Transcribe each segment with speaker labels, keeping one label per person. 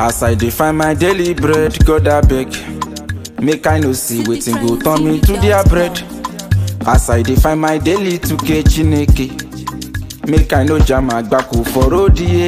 Speaker 1: As I dey find my daily bread, God abeg. Make I no see wetin go turn me to their bread. As I dey find my daily 2k Chineke. Make I no jam agbako for road yeah.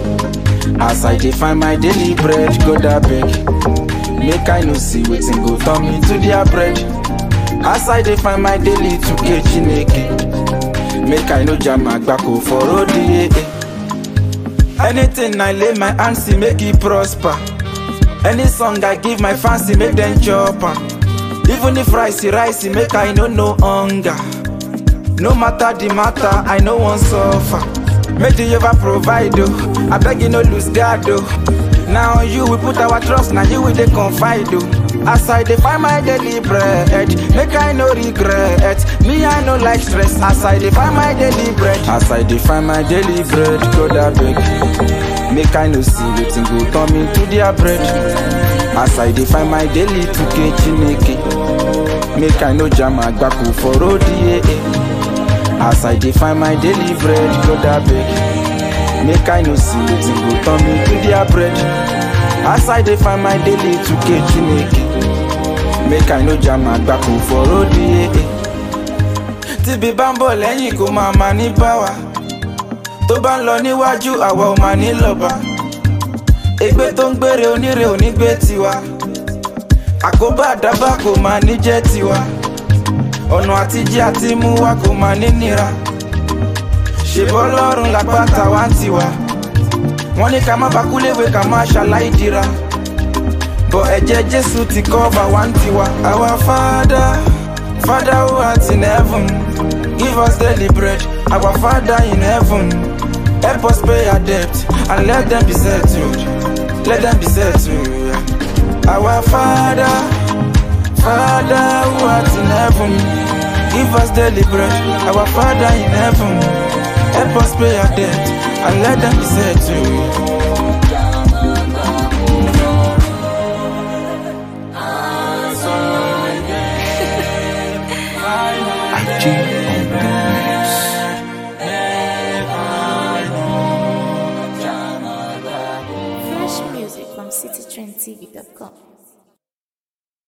Speaker 1: As I dey find my daily bread, God abeg. Make I no see wetin go turn me to their bread. As I dey find my daily 2k Chineke. Make I no jam agbako for road yeah. Anything I lay my hands to make it prosper. Any song I give my fancy make them chop am. Even if rice rice make I no no hunger. No matter the matter, I no wan suffer. Make the ever provide oh, I beg you no lose guard oh. Now on you we put our trust, now you we dey confide oh. As I dey find my daily bread, make I no regret. Me I no like stress. As I dey find my daily bread, as I dey find my daily bread, God abeg. Make I no see wetin go turn me to their bread. As I dey find my daily 2k Chineke. Make I no jam agbako for road yeah. As I dey find my daily bread, God abeg. Make I no see wetin go turn me to their bread. As I dey find my daily 2k Chineke. Make I no jam agbako for road yeah. Tíbi bá ń bọ̀ lẹ́yìn kó máa ma ní báwa. Tó bá ń lọ níwájú àwa ò máa ní lọ́ba. Ègbé tó ń gbére oníre ò ní gbé tiwa. Àkóbá àdábà kò máa ní jẹ́ tiwa. Ọ̀nà àtijẹ́ àti mú wa kò máa ní nira. Ṣèbọ́ lọ́rùn lápáta wá ń tiwa. Wọ́n ní ká má bakúléwé ká má ṣàlàyé dira. Bọ̀ ẹ̀jẹ̀ Jésù ti cover wá ń tiwa. Our Father, Father who art in heaven, give us daily bread. Our Father in heaven, help us pay our debt and let them be settled. Let them be settled. Our Father, Father who art in heaven, give us daily bread. Our Father in heaven, help us pay our debt and let them be settled.
Speaker 2: IG.